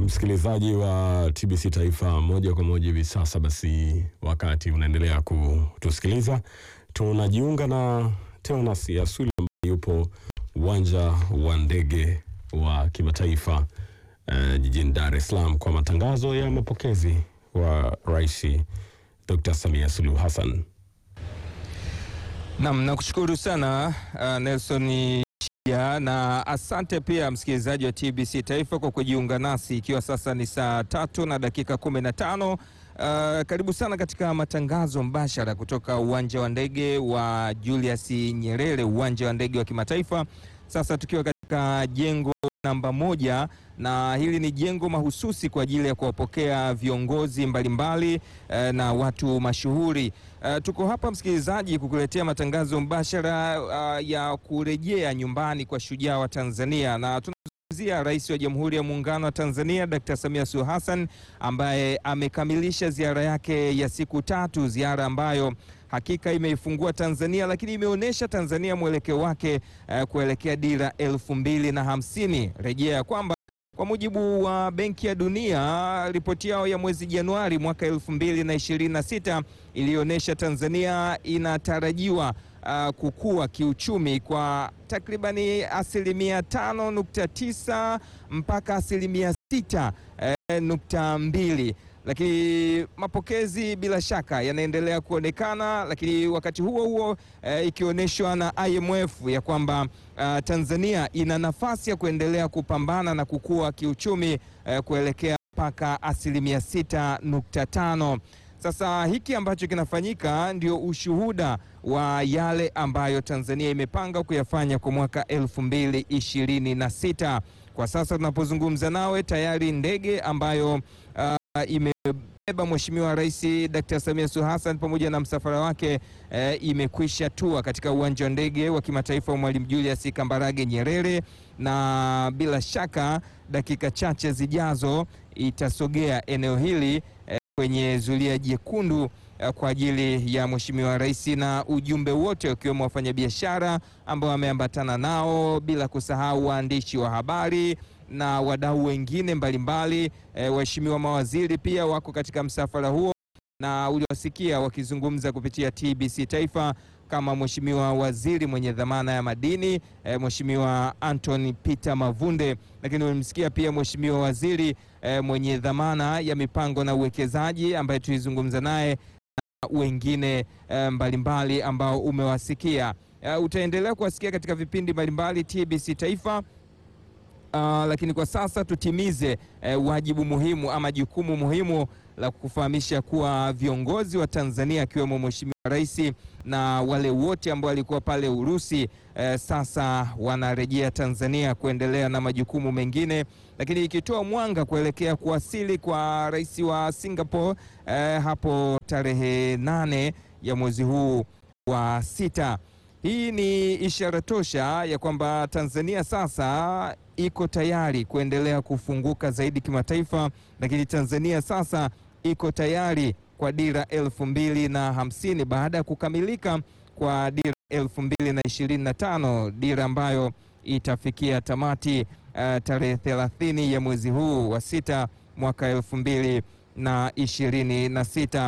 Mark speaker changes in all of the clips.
Speaker 1: msikilizaji wa TBC Taifa moja kwa moja hivi sasa, basi wakati unaendelea kutusikiliza, tunajiunga na Teonas Yasuli ambaye yupo uwanja wa ndege wa kimataifa uh, jijini Dar es Salaam kwa matangazo ya mapokezi wa Rais Dr. Samia Suluhu Hassan.
Speaker 2: Nam, nakushukuru sana uh, Nelson ya, na asante pia msikilizaji wa TBC Taifa kwa kujiunga nasi ikiwa sasa ni saa tatu na dakika kumi na tano. Uh, karibu sana katika matangazo mbashara kutoka uwanja wa ndege wa Julius Nyerere, uwanja wa ndege wa kimataifa. Sasa tukiwa katika jengo namba moja na hili ni jengo mahususi kwa ajili ya kuwapokea viongozi mbalimbali eh, na watu mashuhuri. Uh, tuko hapa msikilizaji, kukuletea matangazo mbashara uh, ya kurejea nyumbani kwa shujaa wa Tanzania na tunazungumzia Rais wa Jamhuri ya Muungano wa Tanzania Dr. Samia Suluhu Hassan ambaye amekamilisha ziara yake ya siku tatu, ziara ambayo hakika imeifungua Tanzania, lakini imeonyesha Tanzania mwelekeo wake uh, kuelekea dira elfu mbili na hamsini. Rejea kwamba kwa mujibu wa Benki ya Dunia, ripoti yao ya mwezi Januari mwaka elfu mbili na ishirini na sita ilionyesha Tanzania inatarajiwa uh, kukua kiuchumi kwa takribani asilimia tano nukta tisa mpaka asilimia sita eh, nukta mbili lakini mapokezi bila shaka yanaendelea kuonekana, lakini wakati huo huo eh, ikionyeshwa na IMF ya kwamba uh, Tanzania ina nafasi ya kuendelea kupambana na kukua kiuchumi eh, kuelekea mpaka asilimia sita nukta tano. Sasa hiki ambacho kinafanyika ndio ushuhuda wa yale ambayo Tanzania imepanga kuyafanya kwa mwaka elfu mbili ishirini na sita. Kwa sasa tunapozungumza nawe tayari ndege ambayo uh, imebeba Mheshimiwa Rais Dr. Samia Suluhu Hassan pamoja na msafara wake eh, imekwisha tua katika uwanja wa ndege wa kimataifa wa Mwalimu Julius Kambarage Nyerere, na bila shaka dakika chache zijazo itasogea eneo hili eh, kwenye zulia jekundu eh, kwa ajili ya Mheshimiwa Rais na ujumbe wote wakiwemo wafanyabiashara ambao wameambatana nao, bila kusahau waandishi wa habari na wadau wengine mbalimbali e, waheshimiwa mawaziri pia wako katika msafara huo, na uliwasikia wakizungumza kupitia TBC Taifa kama Mheshimiwa waziri mwenye dhamana ya madini e, Mheshimiwa Anthony Peter Mavunde, lakini ulimsikia pia Mheshimiwa waziri e, mwenye dhamana ya mipango na uwekezaji ambaye tulizungumza naye na wengine e, mbalimbali ambao umewasikia. E, utaendelea kuwasikia katika vipindi mbalimbali TBC Taifa. Uh, lakini kwa sasa tutimize eh, wajibu muhimu ama jukumu muhimu la kufahamisha kuwa viongozi wa Tanzania akiwemo Mheshimiwa Rais na wale wote ambao walikuwa pale Urusi eh, sasa wanarejea Tanzania kuendelea na majukumu mengine, lakini ikitoa mwanga kuelekea kuwasili kwa rais wa Singapore eh, hapo tarehe nane ya mwezi huu wa sita. Hii ni ishara tosha ya kwamba Tanzania sasa iko tayari kuendelea kufunguka zaidi kimataifa, lakini Tanzania sasa iko tayari kwa dira elfu mbili na hamsini baada ya kukamilika kwa dira elfu mbili na ishirini na tano dira ambayo itafikia tamati uh, tarehe thelathini ya mwezi huu wa sita mwaka elfu mbili na ishirini na sita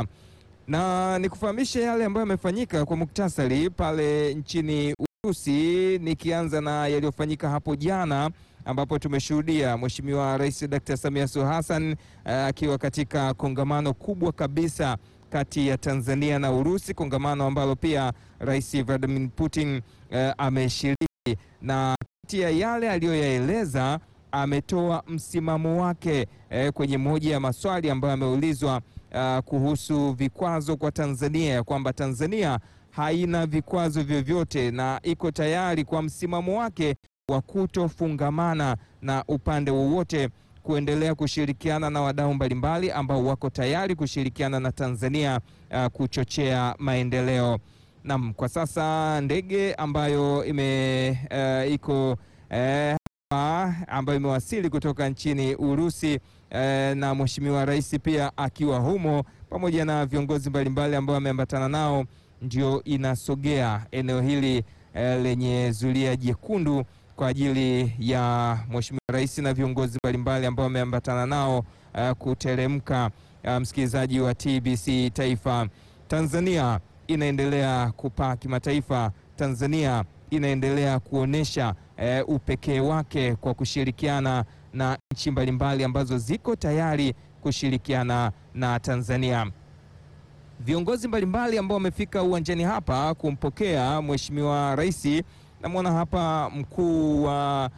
Speaker 2: na nikufahamishe yale ambayo yamefanyika kwa muktasari pale nchini Urusi, nikianza na yaliyofanyika hapo jana ambapo tumeshuhudia Mheshimiwa Rais Dr. Samia Suluhu Hassan akiwa uh, katika kongamano kubwa kabisa kati ya Tanzania na Urusi, kongamano ambalo pia Rais Vladimir Putin uh, ameshiriki, na kati ya yale aliyoyaeleza ametoa msimamo wake eh, kwenye moja ya maswali ambayo ameulizwa uh, kuhusu vikwazo kwa Tanzania ya kwamba Tanzania haina vikwazo vyovyote na iko tayari kwa msimamo wake wa kutofungamana na upande wowote kuendelea kushirikiana na wadau mbalimbali ambao wako tayari kushirikiana na Tanzania uh, kuchochea maendeleo. Naam, kwa sasa ndege ambayo ime uh, iko uh, ambayo imewasili kutoka nchini Urusi eh, na Mheshimiwa Rais pia akiwa humo pamoja na viongozi mbalimbali ambao wameambatana nao, ndio inasogea eneo hili eh, lenye zulia jekundu kwa ajili ya Mheshimiwa Rais na viongozi mbalimbali ambao wameambatana nao uh, kuteremka. Uh, msikilizaji wa TBC Taifa, Tanzania inaendelea kupaa kimataifa. Tanzania inaendelea kuonesha uh, upekee wake kwa kushirikiana na nchi mbalimbali ambazo ziko tayari kushirikiana na Tanzania. Viongozi mbalimbali ambao wamefika uwanjani hapa kumpokea Mheshimiwa Rais. Namwona hapa mkuu wa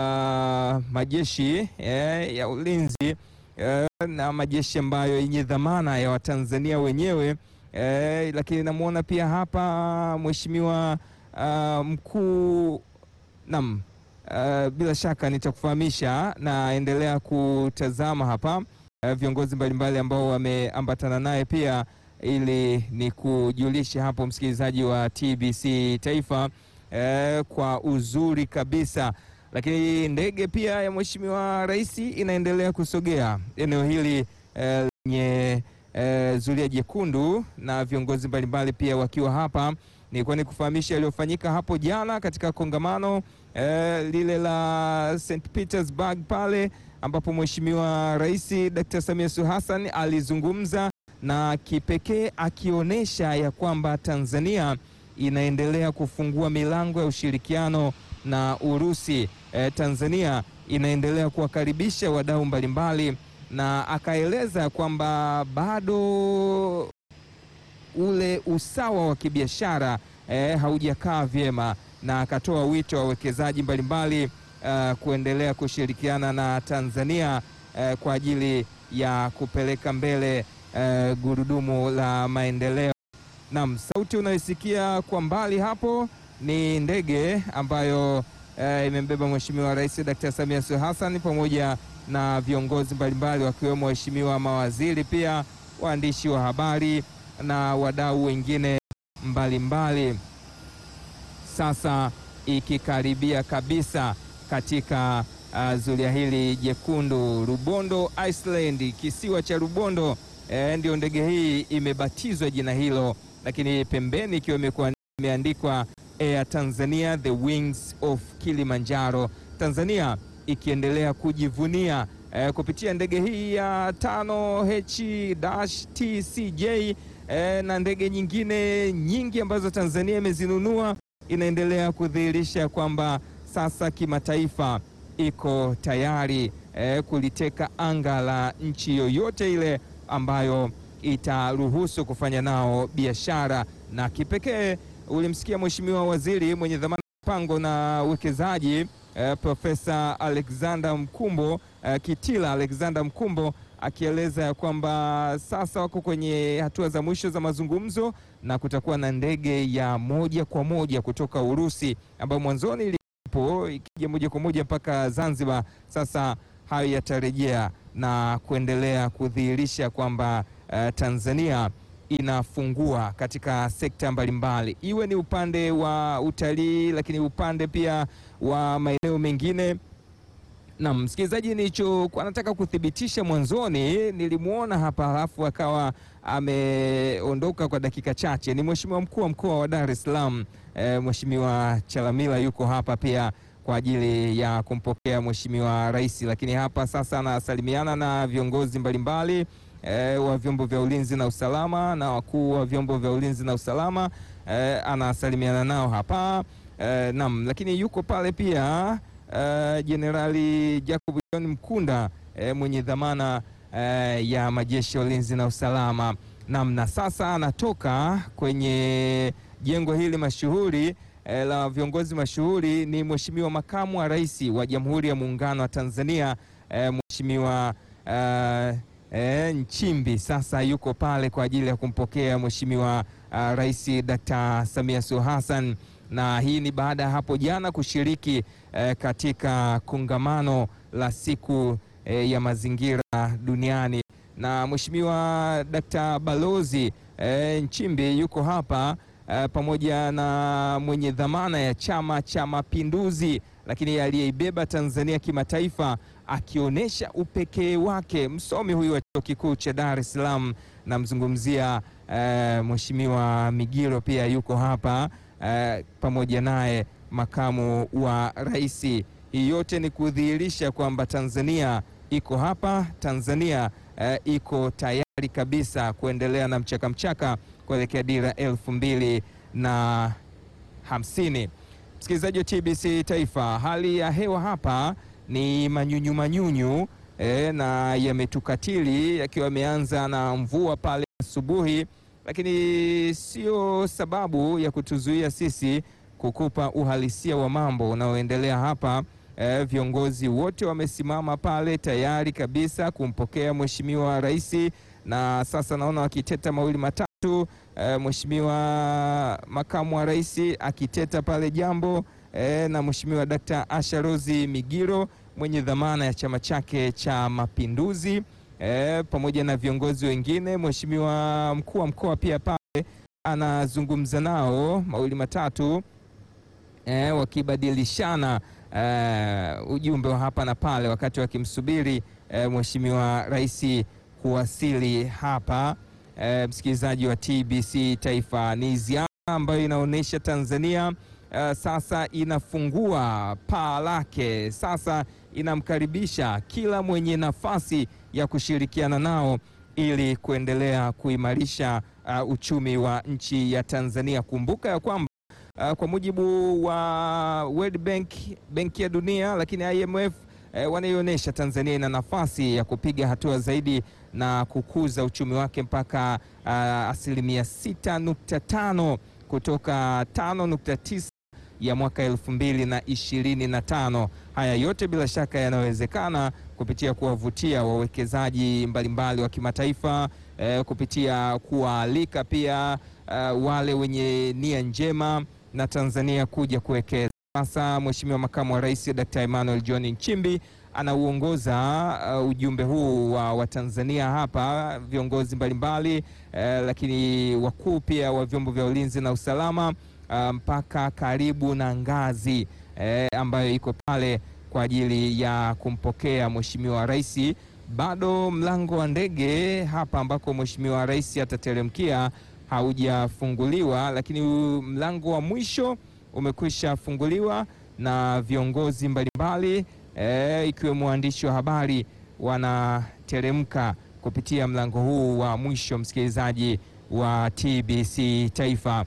Speaker 2: uh, majeshi eh, ya ulinzi eh, na majeshi ambayo yenye dhamana ya Watanzania wenyewe eh, lakini namwona pia hapa Mheshimiwa uh, mkuu nam uh, bila shaka nitakufahamisha, naendelea kutazama hapa uh, viongozi mbalimbali ambao wameambatana naye pia ili ni kujulisha hapo msikilizaji wa TBC Taifa eh, kwa uzuri kabisa. Lakini ndege pia ya Mheshimiwa Rais inaendelea kusogea eneo hili lenye eh, zulia jekundu na viongozi mbalimbali pia wakiwa hapa. Nilikuwa ni kufahamisha yaliyofanyika hapo jana katika kongamano eh, lile la St Petersburg pale ambapo Mheshimiwa Rais Dr. Samia Suluhu Hassan alizungumza na kipekee akionyesha ya kwamba Tanzania inaendelea kufungua milango ya ushirikiano na Urusi. E, Tanzania inaendelea kuwakaribisha wadau mbalimbali na akaeleza kwamba bado ule usawa wa kibiashara e, haujakaa vyema na akatoa wito wa wawekezaji mbalimbali uh, kuendelea kushirikiana na Tanzania uh, kwa ajili ya kupeleka mbele uh, gurudumu la maendeleo. Naam, sauti unaisikia kwa mbali hapo ni ndege ambayo uh, imembeba Mheshimiwa Rais Dr. Samia Suluhu Hassan pamoja na viongozi mbalimbali wakiwemo waheshimiwa mawaziri, pia waandishi wa habari na wadau wengine mbalimbali mbali. Sasa ikikaribia kabisa katika uh, zulia hili jekundu Rubondo Island, kisiwa cha Rubondo e, ndio ndege hii imebatizwa jina hilo, lakini pembeni ikiwa imekuwa imeandikwa Air Tanzania the wings of Kilimanjaro. Tanzania ikiendelea kujivunia e, kupitia ndege hii ya 5H-TCJ e, na ndege nyingine nyingi ambazo Tanzania imezinunua inaendelea kudhihirisha kwamba sasa kimataifa iko tayari eh, kuliteka anga la nchi yoyote ile ambayo itaruhusu kufanya nao biashara. Na kipekee ulimsikia Mheshimiwa Waziri mwenye dhamana mpango na uwekezaji eh, Profesa Alexander Mkumbo eh, Kitila Alexander Mkumbo akieleza ya kwamba sasa wako kwenye hatua za mwisho za mazungumzo na kutakuwa na ndege ya moja kwa moja kutoka Urusi ambayo mwanzoni ilipo ikija moja kwa moja mpaka Zanzibar. Sasa hayo yatarejea na kuendelea kudhihirisha kwamba uh, Tanzania inafungua katika sekta mbalimbali, iwe ni upande wa utalii, lakini upande pia wa maeneo mengine. Na msikilizaji, nilichokuwa nataka kuthibitisha mwanzoni, nilimwona hapa halafu akawa ameondoka kwa dakika chache, ni Mheshimiwa mkuu wa mkoa wa Dar es Salaam e, Mheshimiwa Chalamila yuko hapa pia kwa ajili ya kumpokea Mheshimiwa Rais, lakini hapa sasa anasalimiana na viongozi mbalimbali e, wa vyombo vya ulinzi na usalama na wakuu wa vyombo vya ulinzi na usalama e, anasalimiana nao hapa e, nam, lakini yuko pale pia Jenerali uh, Jacob John Mkunda eh, mwenye dhamana eh, ya majeshi ya ulinzi na usalama namna. Sasa anatoka kwenye jengo hili mashuhuri eh, la viongozi mashuhuri, ni Mheshimiwa makamu wa rais wa Jamhuri ya Muungano wa Tanzania eh, Mheshimiwa uh, eh, Nchimbi. Sasa yuko pale kwa ajili ya kumpokea Mheshimiwa uh, Rais Dr. Samia Suluhu Hassan na hii ni baada ya hapo jana kushiriki eh, katika kongamano la siku eh, ya mazingira duniani na Mheshimiwa Dkt. Balozi eh, Nchimbi yuko hapa eh, pamoja na mwenye dhamana ya Chama cha Mapinduzi, lakini aliyeibeba Tanzania kimataifa akionyesha upekee wake, msomi huyu wa Chuo Kikuu cha Dar es Salaam, namzungumzia eh, Mheshimiwa Migiro pia yuko hapa Uh, pamoja naye makamu wa rais. Hii yote ni kudhihirisha kwamba Tanzania iko hapa, Tanzania eh, iko tayari kabisa kuendelea na mchakamchaka kuelekea dira elfu mbili na hamsini. Msikilizaji wa TBC Taifa, hali ya hewa hapa ni manyunyu manyunyu eh, na yametukatili yakiwa yameanza na mvua pale asubuhi, lakini sio sababu ya kutuzuia sisi kukupa uhalisia wa mambo unaoendelea hapa. Eh, viongozi wote wamesimama pale tayari kabisa kumpokea Mheshimiwa Rais, na sasa naona wakiteta mawili matatu. Eh, Mheshimiwa Makamu wa Rais akiteta pale jambo eh, na Mheshimiwa Dkt. Asha Rose Migiro mwenye dhamana ya chama chake cha Mapinduzi eh, pamoja na viongozi wengine. Mheshimiwa mkuu wa mkoa pia pale anazungumza nao mawili matatu eh, wakibadilishana eh, ujumbe wa hapa na pale wakati wakimsubiri eh, Mheshimiwa Rais kuwasili hapa. Eh, msikilizaji wa TBC Taifa, ni ziara ambayo inaonyesha Tanzania eh, sasa inafungua paa lake, sasa inamkaribisha kila mwenye nafasi ya kushirikiana nao ili kuendelea kuimarisha uh, uchumi wa nchi ya Tanzania. Kumbuka ya kwamba Uh, kwa mujibu wa World Bank, Benki ya Dunia, lakini IMF eh, wanaionyesha Tanzania ina nafasi ya kupiga hatua zaidi na kukuza uchumi wake mpaka uh, asilimia 6.5 kutoka 5.9 ya mwaka elfu mbili na ishirini na tano. Haya yote bila shaka yanawezekana kupitia kuwavutia wawekezaji mbalimbali wa kimataifa eh, kupitia kuwaalika pia uh, wale wenye nia njema na Tanzania kuja kuwekeza. Sasa Mheshimiwa Makamu wa Rais Dr. Emmanuel John Nchimbi anauongoza uh, ujumbe huu wa Watanzania hapa, viongozi mbalimbali uh, lakini wakuu pia wa vyombo vya ulinzi na usalama mpaka um, karibu na ngazi uh, ambayo iko pale kwa ajili ya kumpokea Mheshimiwa Rais. Bado mlango wa ndege hapa ambako Mheshimiwa Rais atateremkia haujafunguliwa, lakini mlango wa mwisho umekwisha funguliwa na viongozi mbalimbali e, ikiwemo waandishi wa habari wanateremka kupitia mlango huu wa mwisho. Msikilizaji wa TBC Taifa,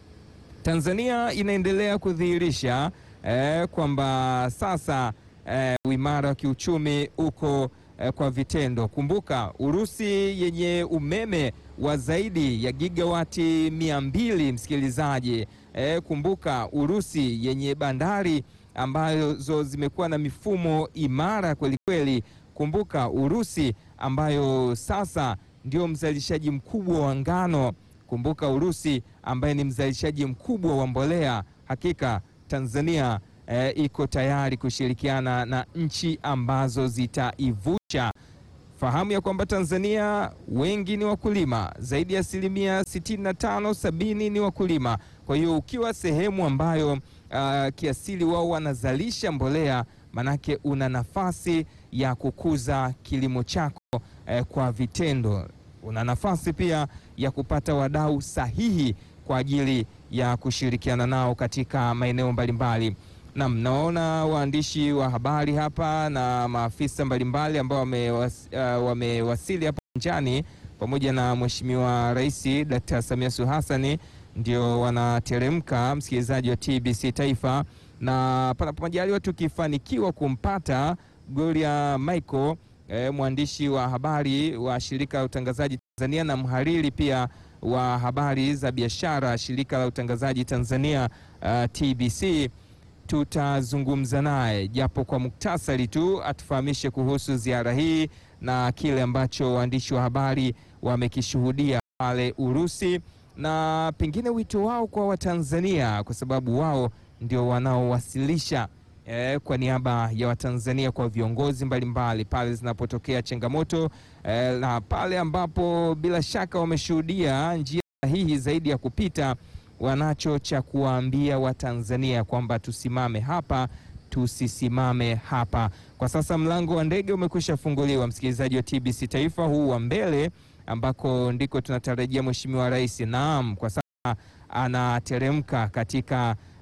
Speaker 2: Tanzania inaendelea kudhihirisha e, kwamba sasa e, uimara wa kiuchumi uko e, kwa vitendo. Kumbuka Urusi yenye umeme wa zaidi ya gigawati mia mbili msikilizaji. E, kumbuka Urusi yenye bandari ambazo zimekuwa na mifumo imara kwelikweli. Kumbuka Urusi ambayo sasa ndio mzalishaji mkubwa wa ngano. Kumbuka Urusi ambaye ni mzalishaji mkubwa wa mbolea. Hakika Tanzania e, iko tayari kushirikiana na nchi ambazo zitaivusha Fahamu ya kwamba Tanzania wengi ni wakulima, zaidi ya asilimia 65 sabini ni wakulima. Kwa hiyo ukiwa sehemu ambayo uh, kiasili wao wanazalisha mbolea, manake una nafasi ya kukuza kilimo chako eh, kwa vitendo. Una nafasi pia ya kupata wadau sahihi kwa ajili ya kushirikiana nao katika maeneo mbalimbali. Naam, naona waandishi wa habari hapa na maafisa mbalimbali ambao wamewasili uh, wamewasili hapa uwanjani pamoja na Mheshimiwa Rais Dkt. Samia Suluhu Hassan ndio wanateremka, msikilizaji wa TBC Taifa, na panapo majaliwa tukifanikiwa kumpata Gloria Michael eh, mwandishi wa habari wa shirika la utangazaji Tanzania na mhariri pia wa habari za biashara shirika la utangazaji Tanzania uh, TBC tutazungumza naye japo kwa muktasari tu, atufahamishe kuhusu ziara hii na kile ambacho waandishi wa habari wamekishuhudia pale Urusi, na pengine wito wao kwa Watanzania, kwa sababu wao ndio wanaowasilisha eh, kwa niaba ya Watanzania kwa viongozi mbalimbali pale zinapotokea changamoto eh, na pale ambapo bila shaka wameshuhudia njia sahihi zaidi ya kupita wanacho cha kuwaambia Watanzania kwamba tusimame hapa, tusisimame hapa. Kwa sasa mlango wa ndege umekwisha funguliwa, msikilizaji wa TBC Taifa, huu wa mbele ambako ndiko tunatarajia Mheshimiwa Rais. Naam, kwa sasa anateremka katika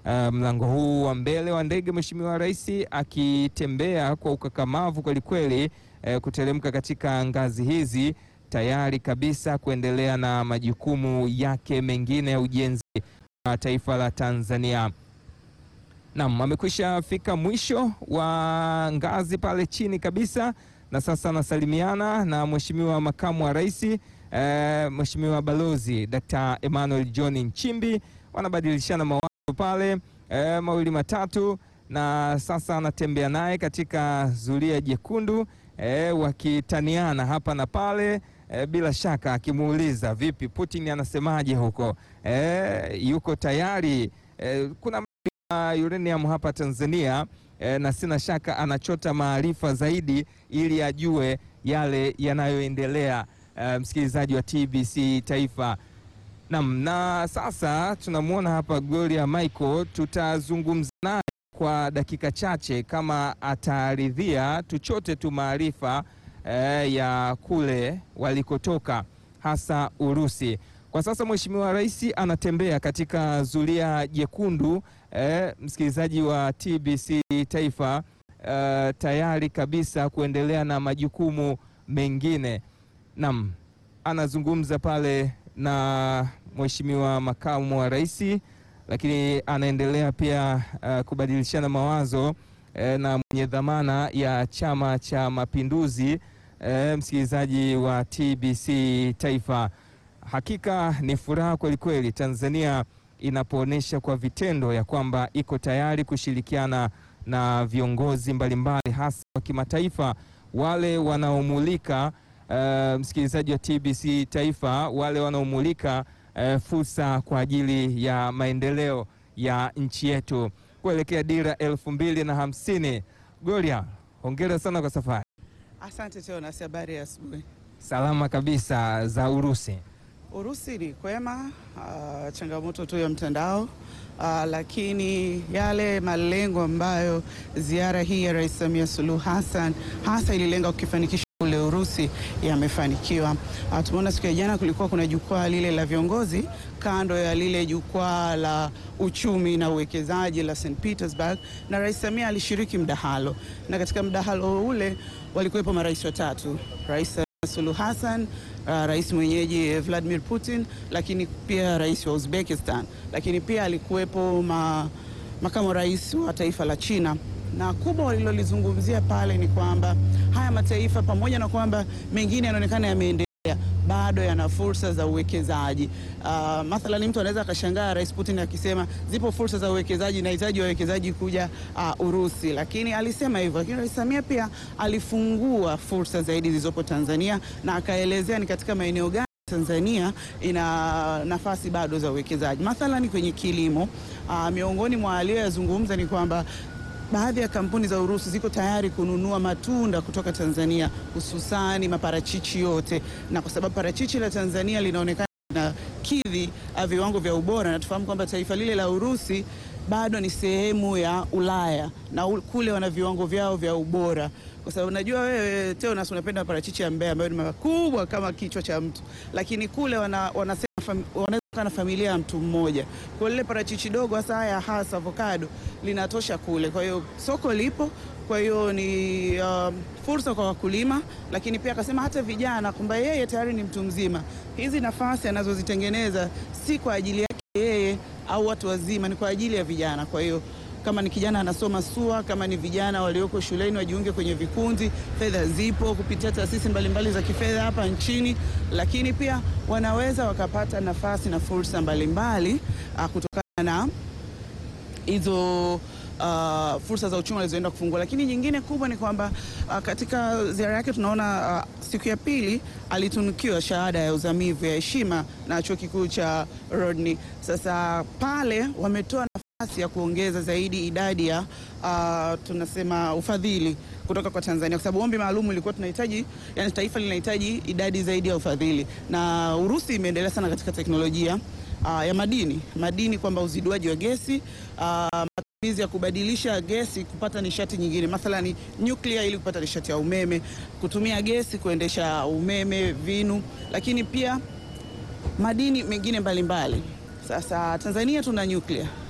Speaker 2: uh, mlango huu wa mbele wa ndege, Mheshimiwa Rais akitembea kwa ukakamavu kwelikweli, uh, kuteremka katika ngazi hizi tayari kabisa kuendelea na majukumu yake mengine ya ujenzi wa taifa la Tanzania. Naam, amekwisha fika mwisho wa ngazi pale chini kabisa, na sasa anasalimiana na Mheshimiwa Makamu wa Rais eh, Mheshimiwa Balozi Dr. Emmanuel John Nchimbi, wanabadilishana mawazo pale eh, mawili matatu, na sasa anatembea naye katika zulia jekundu eh, wakitaniana hapa na pale eh, bila shaka akimuuliza vipi Putin anasemaje huko eh, yuko tayari eh, kuna uh, uranium hapa Tanzania eh, na sina shaka anachota maarifa zaidi ili ajue yale yanayoendelea. Uh, msikilizaji wa TBC Taifa. Naam, na sasa tunamwona hapa Gloria Michael, tutazungumza naye kwa dakika chache kama ataridhia tuchote tu maarifa eh, ya kule walikotoka hasa Urusi. Kwa sasa Mheshimiwa Rais anatembea katika zulia jekundu eh, msikilizaji wa TBC Taifa eh, tayari kabisa kuendelea na majukumu mengine. Naam, anazungumza pale na Mheshimiwa Makamu wa Rais, lakini anaendelea pia uh, kubadilishana mawazo eh, na mwenye dhamana ya Chama cha Mapinduzi eh, msikilizaji wa TBC Taifa. Hakika ni furaha kweli kweli Tanzania inapoonyesha kwa vitendo ya kwamba iko tayari kushirikiana na viongozi mbalimbali hasa wa kimataifa wale wanaomulika uh, msikilizaji wa TBC Taifa, wale wanaomulika uh, fursa kwa ajili ya maendeleo ya nchi yetu kuelekea dira elfu mbili na hamsini. Gloria, hongera sana kwa safari.
Speaker 3: Asante tena, habari ya asubuhi.
Speaker 2: Salama kabisa za Urusi.
Speaker 3: Urusi ni kwema, uh, changamoto tu ya mtandao uh, lakini yale malengo ambayo ziara hii ya Rais Samia Suluhu Hassan hasa ililenga kukifanikisha kule Urusi yamefanikiwa. Uh, tumeona siku ya jana kulikuwa kuna jukwaa lile la viongozi kando ya lile jukwaa la uchumi na uwekezaji la St Petersburg, na Rais Samia alishiriki mdahalo, na katika mdahalo ule walikuwepo marais watatu, Rais Suluhu Hassan, uh, rais mwenyeji Vladimir Putin, lakini pia rais wa Uzbekistan, lakini pia alikuwepo ma, makamu rais wa taifa la China na kubwa walilolizungumzia pale ni kwamba haya mataifa pamoja na kwamba mengine yanaonekana yameendelea bado yana fursa za uwekezaji. Uh, mathalan mtu anaweza akashangaa Rais Putin akisema zipo fursa za uwekezaji, nahitaji wawekezaji kuja uh, Urusi, lakini alisema hivyo. Lakini Rais Samia pia alifungua fursa zaidi zilizopo Tanzania na akaelezea ni katika maeneo gani Tanzania ina nafasi bado za uwekezaji, mathalan kwenye kilimo. Uh, miongoni mwa aliyoyazungumza ni kwamba baadhi ya kampuni za Urusi ziko tayari kununua matunda kutoka Tanzania, hususani maparachichi yote, na kwa sababu parachichi la Tanzania linaonekana na kidhi viwango vya ubora, na tufahamu kwamba taifa lile la Urusi bado ni sehemu ya Ulaya na kule wana viwango vyao vya ubora, kwa sababu najua wewe Teonas unapenda parachichi ya Mbeya ambayo ni makubwa kama kichwa cha mtu, lakini kule wana, wanasema wanaweza na familia ya mtu mmoja. Kwa lile parachichi dogo hasa haya hasa avocado linatosha kule, kwa hiyo soko lipo. Kwa hiyo ni uh, fursa kwa wakulima, lakini pia akasema hata vijana kwamba yeye tayari ni mtu mzima, hizi nafasi anazozitengeneza si kwa ajili yake yeye au watu wazima, ni kwa ajili ya vijana. Kwa hiyo kama ni kijana anasoma SUA, kama ni vijana walioko shuleni wajiunge kwenye vikundi. Fedha zipo kupitia taasisi mbalimbali za kifedha hapa nchini, lakini pia wanaweza wakapata nafasi na fursa mbalimbali kutokana na hizo uh, fursa za uchumi walizoenda kufungua. Lakini nyingine kubwa ni kwamba uh, katika ziara yake tunaona uh, siku ya pili alitunukiwa shahada ya uzamivu ya heshima na chuo kikuu cha Rodney. Sasa pale wametoa nafasi ya kuongeza zaidi idadi ya uh, tunasema ufadhili kutoka kwa Tanzania kwa sababu ombi maalum ilikuwa tunahitaji, yani taifa linahitaji idadi zaidi ya ufadhili, na Urusi imeendelea sana katika teknolojia uh, ya madini madini, kwamba uziduaji wa gesi uh, matumizi ya kubadilisha gesi kupata nishati nyingine, mathalani nyuklia ili kupata nishati ya umeme, kutumia gesi kuendesha umeme, vinu, lakini pia madini mengine mbalimbali mbali. Sasa Tanzania tuna nyuklia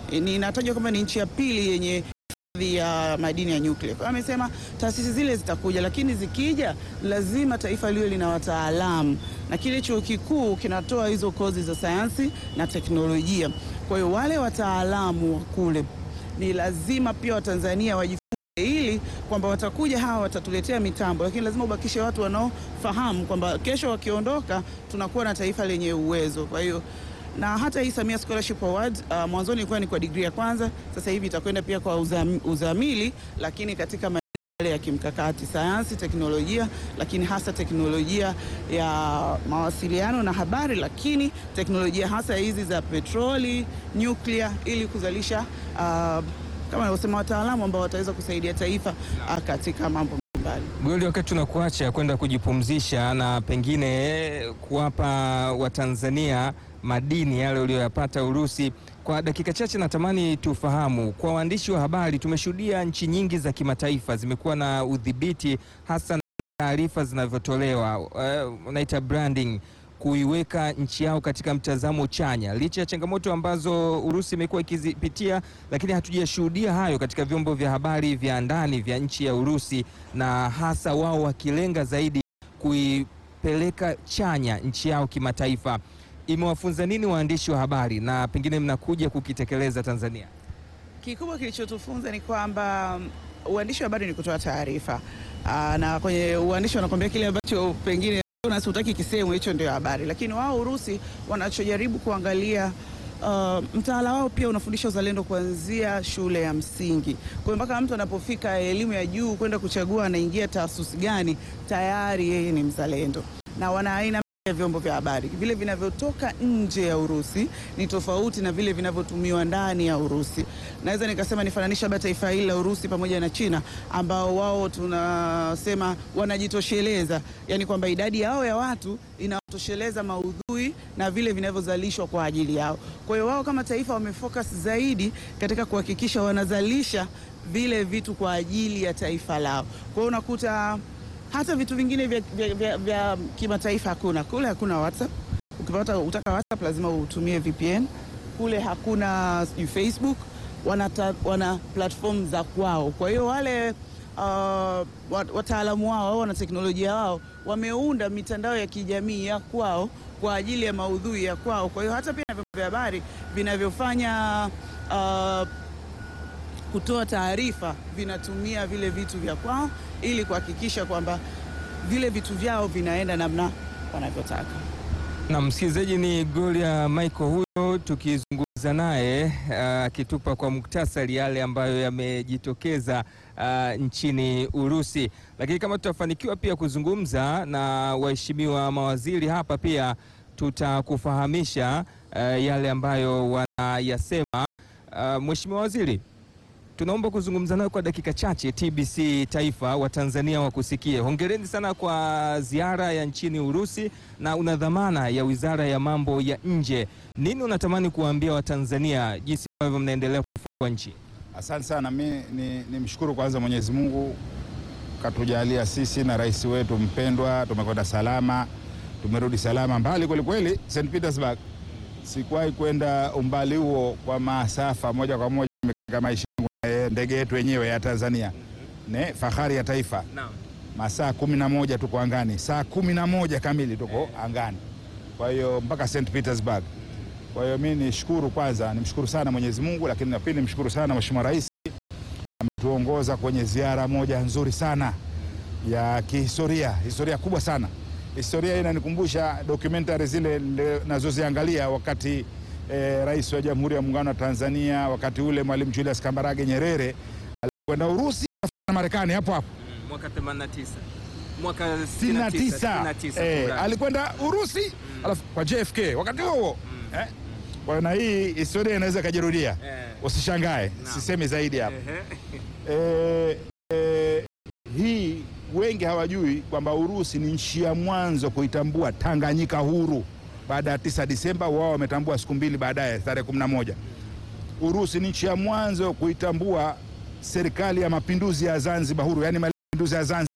Speaker 3: ni inatajwa kwamba ni nchi ya pili yenye hifadhi ya madini ya nyuklia. Kwa hiyo amesema taasisi zile zitakuja, lakini zikija lazima taifa liwe lina wataalamu, na kile chuo kikuu kinatoa hizo kozi za sayansi na teknolojia. Kwa hiyo wale wataalamu wa kule ni lazima pia Watanzania wajifunze ili kwamba watakuja hawa watatuletea mitambo, lakini lazima ubakishe watu wanaofahamu kwamba kesho wakiondoka tunakuwa na taifa lenye uwezo. Kwa hiyo na hata hii Samia Scholarship Award uh, mwanzoni ilikuwa ni kwa digrii ya kwanza, sasa hivi itakwenda pia kwa uzam, uzamili, lakini katika maeneo ya kimkakati, sayansi, teknolojia, lakini hasa teknolojia ya mawasiliano na habari, lakini teknolojia hasa hizi za petroli, nyuklia, ili kuzalisha uh, kama nilivyosema wataalamu ambao wataweza kusaidia taifa uh, katika mambo mbalimbali.
Speaker 2: Goli, wakati tunakuacha kwenda kujipumzisha na pengine kuwapa Watanzania madini yale uliyoyapata Urusi, kwa dakika chache natamani tufahamu, kwa waandishi wa habari, tumeshuhudia nchi nyingi za kimataifa zimekuwa na udhibiti hasa na taarifa zinavyotolewa, uh, unaita branding kuiweka nchi yao katika mtazamo chanya, licha ya changamoto ambazo Urusi imekuwa ikizipitia, lakini hatujashuhudia hayo katika vyombo vya habari vya ndani vya nchi ya Urusi, na hasa wao wakilenga zaidi kuipeleka chanya nchi yao kimataifa. Imewafunza nini waandishi wa habari na pengine mnakuja kukitekeleza Tanzania?
Speaker 3: Kikubwa kilichotufunza ni kwamba um, uandishi wa habari ni kutoa taarifa, Aa, na kwenye uandishi wanakwambia kile ambacho pengine nasi hutaki kisemwe, hicho ndio habari. Lakini wao Urusi wanachojaribu kuangalia uh, mtaala wao pia unafundisha uzalendo kuanzia shule ya msingi. Kwa hiyo mpaka mtu anapofika elimu ya juu kwenda kuchagua anaingia taasisi gani, tayari yeye ni mzalendo, na wana aina ya vyombo vya habari. Vile vinavyotoka nje ya Urusi ni tofauti na vile vinavyotumiwa ndani ya Urusi. Naweza nikasema nifananisha labda taifa hili la Urusi pamoja na China ambao wao tunasema wanajitosheleza, yaani kwamba idadi yao ya watu inatosheleza maudhui na vile vinavyozalishwa kwa ajili yao. Kwa hiyo wao kama taifa wamefocus zaidi katika kuhakikisha wanazalisha vile vitu kwa ajili ya taifa lao. Kwa hiyo unakuta hata vitu vingine vya, vya, vya, vya kimataifa hakuna. Kule hakuna WhatsApp. Ukipata utaka WhatsApp lazima utumie VPN. Kule hakuna sijui Facebook, wana, ta, wana platform za kwao. Kwa hiyo wale uh, wataalamu wao wana teknolojia wao wameunda mitandao ya kijamii ya kwao kwa ajili ya maudhui ya kwao. Kwa hiyo hata pia vyombo vya habari vinavyofanya uh, kutoa taarifa vinatumia vile vitu vya kwao ili kuhakikisha kwamba vile vitu vyao vinaenda namna wanavyotaka.
Speaker 2: Na msikilizaji, ni Gloria Michael huyo tukizungumza naye akitupa uh, kwa muktasari yale ambayo yamejitokeza uh, nchini Urusi. Lakini kama tutafanikiwa pia kuzungumza na waheshimiwa mawaziri hapa, pia tutakufahamisha uh, yale ambayo wanayasema. Uh, Mheshimiwa Waziri, tunaomba kuzungumza nayo kwa dakika chache. TBC Taifa wa Tanzania wakusikie. Hongereni sana kwa ziara ya nchini Urusi, na una dhamana ya Wizara ya Mambo ya Nje. Nini unatamani kuwaambia Watanzania jinsi ambavyo mnaendelea kufungua nchi?
Speaker 4: Asante sana. Mi ni, ni mshukuru kwanza Mwenyezi Mungu katujalia sisi na rais wetu mpendwa, tumekwenda salama, tumerudi salama, mbali kwelikweli. St Petersburg sikuwahi kwenda umbali huo kwa masafa moja kwa moja maisha ndege yetu wenyewe ya Tanzania ne fahari ya taifa.
Speaker 2: Naam.
Speaker 4: Masaa kumi na moja tuko angani, saa kumi na moja kamili tuko angani, kwa hiyo mpaka St Petersburg. Kwa hiyo mi nishukuru kwanza, nimshukuru sana Mwenyezi Mungu, lakini na pili nimshukuru sana Mheshimiwa Rais ametuongoza kwenye ziara moja nzuri sana ya kihistoria, historia kubwa sana. Historia hii inanikumbusha documentary zile nazoziangalia wakati Eh, Rais wa Jamhuri ya Muungano wa Tanzania wakati ule Mwalimu Julius Kambarage Nyerere alikwenda Urusi na Marekani hapo hapo
Speaker 2: Mwaka 89. Mwaka
Speaker 4: 69
Speaker 2: 69,
Speaker 4: eh, alikwenda Urusi alafu kwa JFK wakati huo huo eh. Kwa hiyo na hii historia inaweza ikajirudia,
Speaker 2: Eh.
Speaker 4: usishangae,
Speaker 2: Naam.
Speaker 4: sisemi zaidi hapo
Speaker 2: Ehe.
Speaker 4: eh, eh, hii wengi hawajui kwamba Urusi ni nchi ya mwanzo kuitambua Tanganyika huru baada ya 9 Disemba. Wao wametambua siku mbili baadaye, tarehe 11. Urusi ni nchi ya mwanzo kuitambua serikali ya mapinduzi ya Zanzibar huru, yani mapinduzi ya Zanzibar.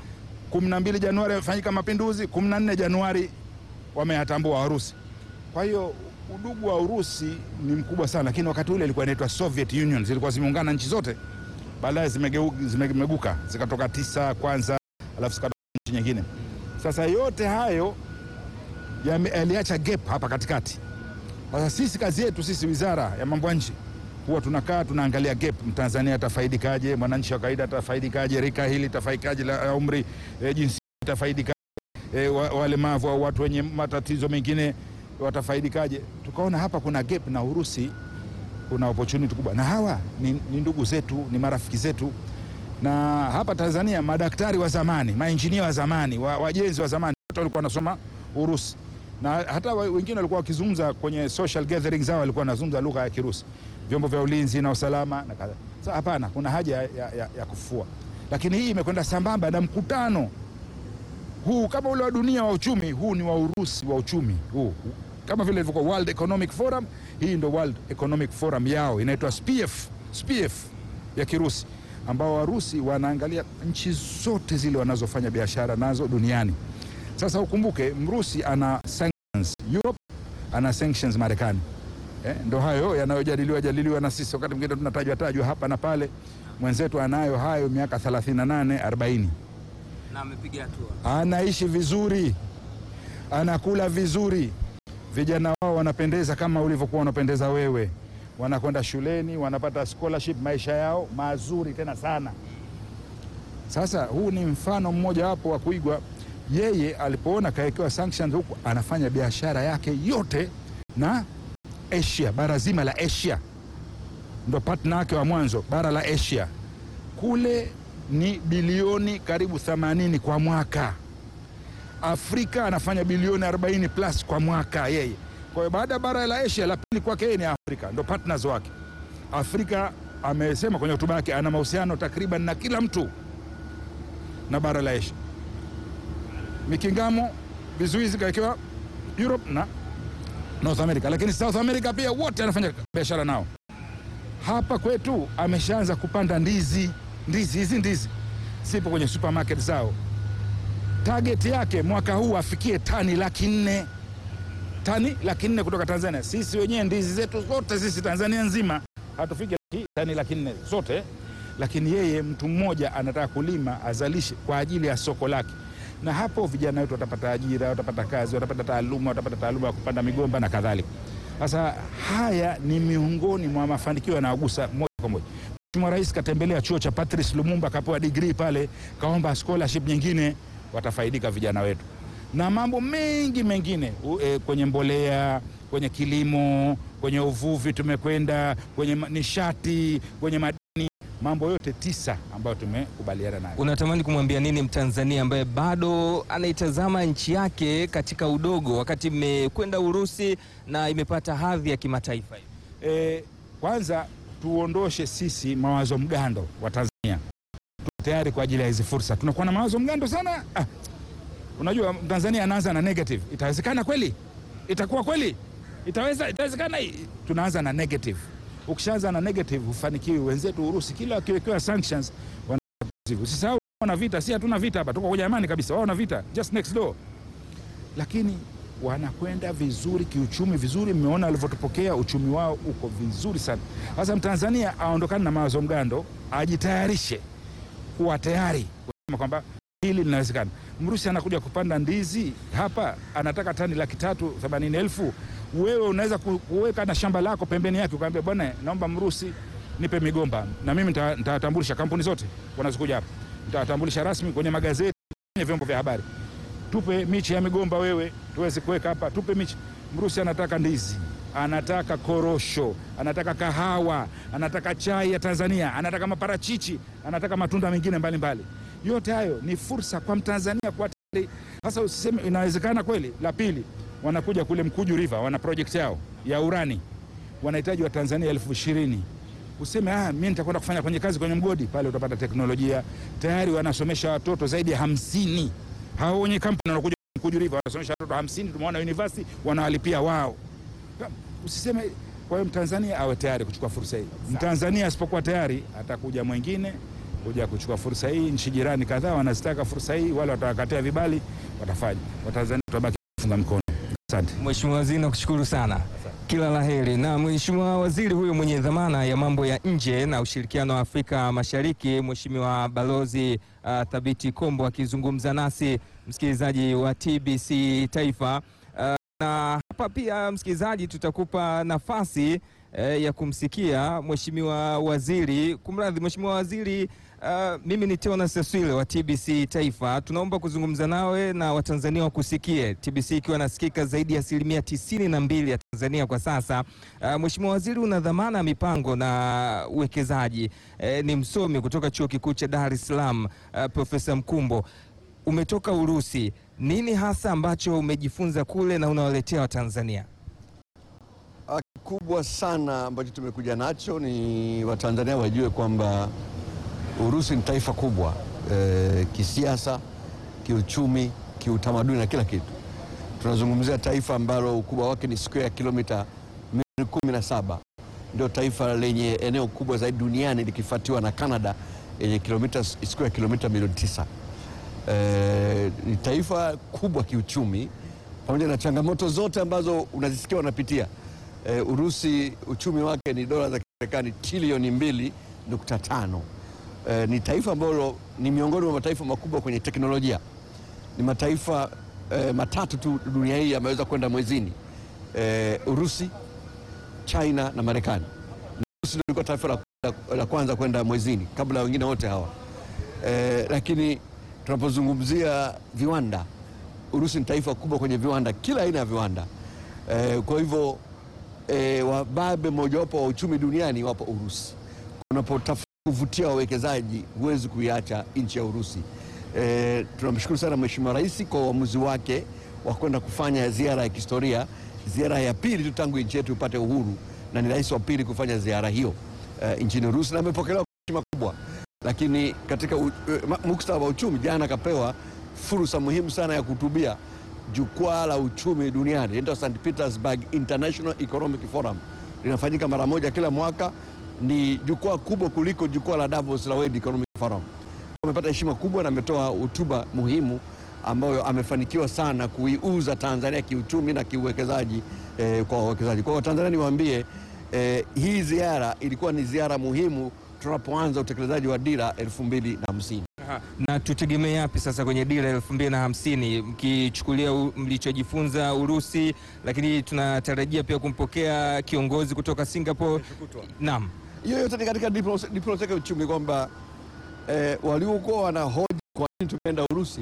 Speaker 4: 12 Januari yamefanyika mapinduzi, 14 Januari wameyatambua Warusi. Kwa hiyo udugu wa Urusi ni mkubwa sana, lakini wakati ule ilikuwa inaitwa Soviet Union, zilikuwa zimeungana nchi zote, baadaye zimegeu- zimemeguka zikatoka tisa kwanza, alafu zikatoka nchi nyingine. Sasa yote hayo yame- yaliacha gap hapa katikati. Sasa sisi kazi yetu sisi, wizara ya mambo ya nje, huwa tunakaa tunaangalia gap, mtanzania atafaidikaje, mwananchi wa kawaida atafaidikaje, rika hili itafaidikaje, la umri e, jinsi itafaidikaje, e, wa- walemavu au watu wenye matatizo mengine watafaidikaje. Tukaona hapa kuna gap na Urusi kuna opportunity kubwa, na hawa ni, ni ndugu zetu, ni marafiki zetu na hapa Tanzania madaktari wa zamani, mainjinia wa zamani, wa- wajenzi wa zamani wote walikuwa wanasoma Urusi, na hata wa- wengine walikuwa wakizungumza kwenye social gathering zao, walikuwa wanazungumza lugha ya Kirusi, vyombo vya ulinzi na usalama na kadha. Sasa hapana, kuna haja ya, ya, ya kufua, lakini hii imekwenda sambamba na mkutano huu kama ule wa dunia wa uchumi, huu ni wa Urusi wa uchumi huu, kama vile ilivyokuwa World Economic Forum, hii ndo World Economic Forum yao inaitwa SPF, SPF ya Kirusi, ambao Warusi wanaangalia nchi zote zile wanazofanya biashara nazo duniani. Sasa ukumbuke, Mrusi ana sanctions Europe, ana sanctions Marekani. Eh, ndo hayo yanayojadiliwa jadiliwa na sisi, wakati mwingine tunatajwa tajwa hapa na pale. Mwenzetu anayo hayo miaka 38 40
Speaker 2: na amepiga hatua.
Speaker 4: anaishi vizuri, anakula vizuri, vijana wao wanapendeza kama ulivyokuwa unapendeza wewe, wanakwenda shuleni, wanapata scholarship, maisha yao mazuri tena sana. Sasa huu ni mfano mmoja wapo wa kuigwa. Yeye alipoona kawekewa sanctions huku, anafanya biashara yake yote na Asia, bara zima la Asia, ndo partner wake wa mwanzo, bara la Asia kule ni bilioni karibu 80 kwa mwaka. Afrika anafanya bilioni 40 plus kwa mwaka yeye. Kwa hiyo baada ya bara la Asia, la pili kwake yeye ni Afrika, ndo partners wake. Afrika amesema kwenye hotuba yake ana mahusiano takriban na kila mtu na bara la Asia. Mikingamo, vizuizi kawekewa Europe na North America, lakini South America pia wote anafanya biashara nao. Hapa kwetu ameshaanza kupanda ndizi, ndizi hizi ndizi sipo kwenye supermarket zao. Target yake mwaka huu afikie tani laki nne tani laki nne kutoka Tanzania. Sisi wenyewe ndizi zetu zote sisi Tanzania nzima hatufiki laki, tani laki nne zote, lakini yeye mtu mmoja anataka kulima azalishe kwa ajili ya soko lake, na hapo vijana wetu watapata ajira, watapata kazi, watapata taaluma, watapata taaluma ya kupanda migomba na kadhalika. Sasa haya ni miongoni mwa mafanikio yanayogusa moja kwa moja. Mheshimiwa Rais katembelea chuo cha Patrice Lumumba, kapewa degree pale, kaomba scholarship nyingine, watafaidika vijana wetu na mambo mengi mengine u, e, kwenye mbolea, kwenye kilimo, kwenye uvuvi tumekwenda, kwenye ma- nishati, kwenye madini, mambo yote tisa ambayo tumekubaliana nayo.
Speaker 2: Unatamani kumwambia nini Mtanzania ambaye bado anaitazama nchi yake katika udogo, wakati mmekwenda Urusi na imepata hadhi ya kimataifa hivi?
Speaker 4: E, kwanza tuondoshe sisi mawazo mgando wa Tanzania. Tuko tayari kwa ajili ya hizi fursa. Tunakuwa na mawazo mgando sana. Ah, unajua Tanzania anaanza na negative. Itawezekana kweli? Itakuwa kweli? Itaweza, itawezekana? Tunaanza na negative. Ukishaanza na negative hufanikiwi. Wenzetu Urusi kila wakiwekewa sanctions wana positive. Usisahau wana vita, si hatuna vita hapa, tuko kwenye amani kabisa. Wao wana vita just next door, lakini wanakwenda vizuri kiuchumi, vizuri. Mmeona walivyotupokea, uchumi wao uko vizuri sana. Sasa Mtanzania aondokane na mawazo mgando, ajitayarishe kuwa tayari kusema kwamba hili linawezekana. Mrusi anakuja kupanda ndizi hapa, anataka tani laki tatu themanini elfu. Wewe unaweza ku- kuweka na shamba lako pembeni yake, ukaambia bwana, naomba Mrusi nipe migomba, na mimi nita- nitawatambulisha kampuni zote wanazokuja hapa, nitawatambulisha rasmi kwenye magazeti, kwenye vyombo vya habari tupe miche ya migomba wewe tuweze kuweka hapa, tupe miche. Mrusi anataka ndizi, anataka korosho, anataka kahawa, anataka chai ya Tanzania, anataka maparachichi, anataka matunda mengine mbalimbali. Yote hayo ni fursa kwa Mtanzania kuwa tayari. Sasa usiseme inawezekana kweli. La pili, wanakuja kule Mkuju River, wana project yao ya urani, wanahitaji wa Tanzania elfu ishirini useme ah, mimi nitakwenda kufanya kwenye kazi kwenye mgodi pale, utapata teknolojia tayari. Wanasomesha watoto zaidi ya hamsini hao wenye kampuni wanakuja Mkuju River wanasomesha watoto hamsini. Tumeona university wanawalipia wao. Usiseme. Kwa hiyo Mtanzania awe tayari kuchukua fursa hii. Mtanzania asipokuwa tayari, atakuja mwingine kuja kuchukua fursa hii. Nchi jirani kadhaa wanazitaka fursa hii, wale watawakatia vibali, watafanya. Watanzania tutabaki kufunga mkono. Asante.
Speaker 2: Mheshimiwa Waziri, nakushukuru sana. Kila la heri. Na Mheshimiwa Waziri huyo mwenye dhamana ya mambo ya nje na ushirikiano wa Afrika Mashariki, Mheshimiwa Balozi uh, Thabiti Kombo akizungumza nasi msikilizaji wa TBC Taifa. Uh, na hapa pia msikilizaji, tutakupa nafasi eh, ya kumsikia Mheshimiwa Waziri. Kumradhi, Mheshimiwa Waziri, uh, mimi ni Teonas Seswile wa TBC Taifa. Tunaomba kuzungumza nawe na Watanzania wakusikie, TBC ikiwa nasikika zaidi ya asilimia tisini na mbili ya Tanzania kwa sasa. Uh, Mheshimiwa Waziri, una dhamana ya mipango na uwekezaji. Eh, ni msomi kutoka Chuo Kikuu cha Dar es Salaam, uh, Profesa Mkumbo umetoka Urusi, nini hasa ambacho umejifunza kule na unawaletea Watanzania?
Speaker 5: Kikubwa sana ambacho tumekuja nacho ni Watanzania wajue kwamba Urusi ni taifa kubwa e, kisiasa, kiuchumi, kiutamaduni na kila kitu. Tunazungumzia taifa ambalo ukubwa wake ni square kilomita milioni kumi na saba. Ndio taifa lenye eneo kubwa zaidi duniani likifuatiwa na Canada yenye kilomita square kilomita milioni tisa. E, ni taifa kubwa kiuchumi pamoja na changamoto zote ambazo unazisikia wanapitia. E, Urusi uchumi wake ni dola za Kimarekani trilioni mbili nukta tano. E, ni taifa ambalo ni miongoni mwa mataifa makubwa kwenye teknolojia. Ni mataifa e, matatu tu dunia hii yameweza kwenda mwezini e, Urusi, China na Marekani. Urusi ndio ilikuwa taifa la, la, la kwanza kwenda mwezini kabla ya wengine wote hawa e, lakini tunapozungumzia viwanda, Urusi ni taifa kubwa kwenye viwanda, kila aina ya viwanda e, kwa hivyo e, wababe mojawapo wa uchumi duniani wapo Urusi. Unapotafuta kuvutia wawekezaji huwezi kuiacha nchi ya Urusi. E, tunamshukuru sana Mheshimiwa Rais kwa uamuzi wake wa kwenda kufanya ziara ya kihistoria, ziara ya pili tu tangu nchi yetu ipate uhuru, na ni rais wa pili kufanya ziara hiyo e, nchini Urusi na amepokelewa kwa heshima kubwa, lakini katika u- e, muktadha wa uchumi, jana akapewa fursa muhimu sana ya kuhutubia jukwaa la uchumi duniani linaitwa St Petersburg International Economic Forum, linafanyika mara moja kila mwaka. Ni jukwaa kubwa kuliko jukwaa la Davos la World Economic Forum. Amepata heshima kubwa na ametoa hotuba muhimu ambayo amefanikiwa sana kuiuza Tanzania kiuchumi na kiuwekezaji eh, kwa wawekezaji. Kwa hiyo Watanzania niwaambie, eh, hii ziara ilikuwa ni ziara muhimu tunapoanza utekelezaji wa dira elfu mbili na hamsini.
Speaker 2: Aha. Na tutegemee yapi sasa kwenye dira elfu mbili na hamsini mkichukulia u- mlichojifunza Urusi, lakini tunatarajia pia kumpokea kiongozi kutoka Singapore. Naam.
Speaker 5: hiyo yote ni katika diplomasia diplomasia ya uchumi kwamba eh, waliokuwa wanahoji kwa nini tumeenda Urusi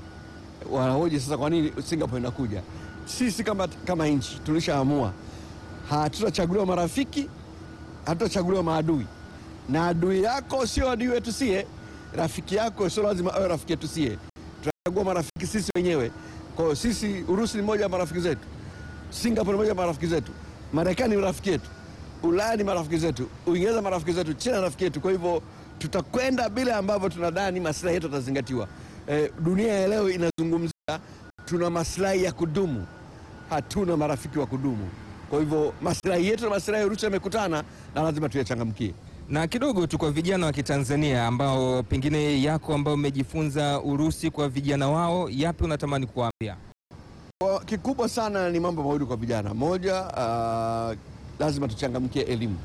Speaker 5: wanahoji sasa kwa nini Singapore inakuja. Sisi kama, kama nchi tulishaamua hatutachaguliwa marafiki, hatutachaguliwa maadui, na adui yako sio adui wetu sie, rafiki yako sio lazima awe rafiki yetu sie. Tunachagua marafiki sisi wenyewe. Kwa hiyo sisi, Urusi ni mmoja wa marafiki zetu, Singapore ni mmoja wa marafiki zetu, Marekani ni rafiki yetu, Ulaya ni marafiki zetu, Uingereza marafiki zetu, China rafiki yetu. Kwa hivyo tutakwenda bila ambavyo tunadhani maslahi yetu yatazingatiwa. Eh, dunia ya leo inazungumzia tuna maslahi ya kudumu, hatuna marafiki wa kudumu. Kwa hivyo maslahi yetu na maslahi ya Urusi yamekutana na lazima tuyachangamkie.
Speaker 2: Na kidogo tu kwa vijana wa Kitanzania ambao pengine yako ambao umejifunza Urusi, kwa vijana wao, yapi unatamani kuwaambia?
Speaker 5: Kwa kikubwa sana ni mambo mawili kwa vijana. Moja, uh, lazima tuchangamkie elimu.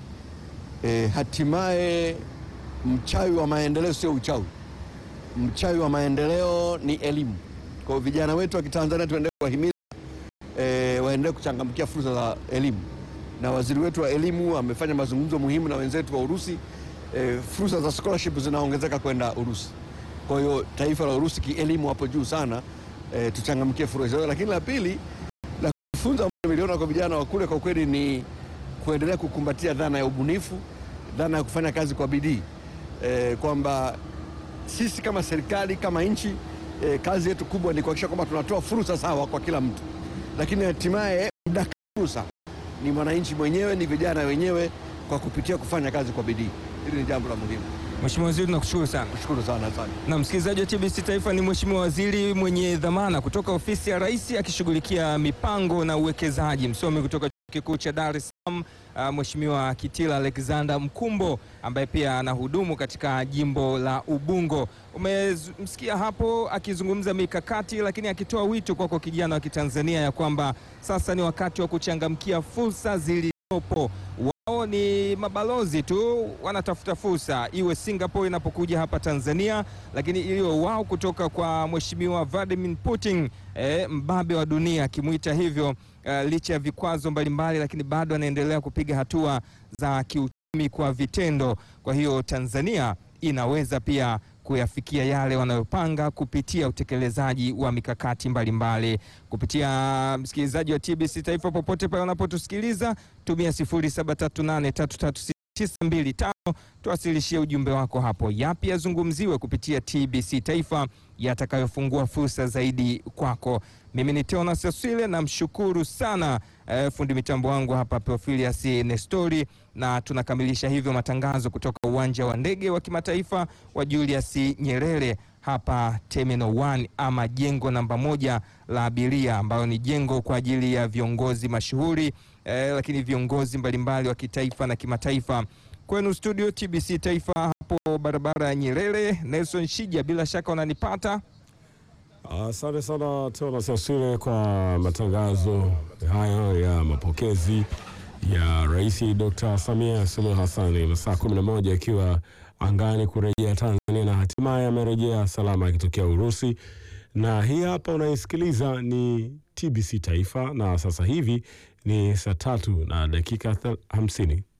Speaker 5: E, hatimaye mchawi wa maendeleo sio uchawi, mchawi wa maendeleo ni elimu. Kwa hiyo vijana wetu wa Kitanzania tuendelee kuwahimiza e, waendelee kuchangamkia fursa za elimu, na waziri wetu wa elimu amefanya mazungumzo muhimu na wenzetu wa Urusi. E, fursa za scholarship zinaongezeka kwenda Urusi. Kwa hiyo taifa la Urusi kielimu hapo juu sana. E, tuchangamkie fursa hizo, lakini la pili la kufunza milioni kwa vijana wa kule kwa kweli ni kuendelea kukumbatia dhana ya ubunifu, dhana ya kufanya kazi kwa bidii e, kwamba sisi kama serikali kama nchi e, kazi yetu kubwa ni kuhakikisha kwamba tunatoa fursa sawa kwa kila mtu, lakini hatimaye mdaka fursa ni mwananchi mwenyewe, ni vijana wenyewe, kwa kupitia kufanya kazi kwa bidii. Hili ni jambo la muhimu.
Speaker 2: Mheshimiwa Waziri, nakushukuru sana.
Speaker 5: Shukuru sana sana.
Speaker 2: Na msikilizaji wa TBC Taifa, ni Mheshimiwa Waziri mwenye dhamana kutoka ofisi ya Rais akishughulikia mipango na uwekezaji, msomi kutoka Chuo kikuu cha Dar es Salaam, uh, Mheshimiwa Kitila Alexander Mkumbo ambaye pia anahudumu katika jimbo la Ubungo. Umemsikia hapo akizungumza mikakati, lakini akitoa wito kwako kijana wa Kitanzania ya kwamba sasa ni wakati wa kuchangamkia fursa zilizopo. Wao ni mabalozi tu, wanatafuta fursa, iwe Singapore inapokuja hapa Tanzania, lakini iliyo wao kutoka kwa Mheshimiwa Vladimir Putin, eh, mbabe wa dunia akimwita hivyo, eh, licha ya vikwazo mbalimbali, lakini bado anaendelea kupiga hatua za kiuchumi kwa vitendo. Kwa hiyo Tanzania inaweza pia kuyafikia yale wanayopanga kupitia utekelezaji wa mikakati mbalimbali mbali. Kupitia msikilizaji wa TBC Taifa popote pale unapotusikiliza, tumia 0738336925 tuwasilishie ujumbe wako hapo, yapi yazungumziwe kupitia TBC Taifa yatakayofungua fursa zaidi kwako. Mimi ni Teonas Aswile, namshukuru sana eh, fundi mitambo wangu hapa Profilius Nestori, na tunakamilisha hivyo matangazo kutoka uwanja wa ndege wa kimataifa wa Julius Nyerere hapa Terminal 1 ama jengo namba moja la abiria, ambayo ni jengo kwa ajili ya viongozi mashuhuri eh, lakini viongozi mbalimbali wa kitaifa na kimataifa. Kwenu studio TBC Taifa hapo barabara ya Nyerere. Nelson Shija, bila shaka unanipata.
Speaker 1: Asante sana Teonas Aswile kwa matangazo hayo ya mapokezi ya Rais Dr. Samia Suluhu Hassan, masaa kumi na moja akiwa angani kurejea Tanzania na hatimaye amerejea salama akitokea Urusi. Na hii hapa unaisikiliza ni TBC Taifa, na sasa hivi ni saa tatu na dakika hamsini.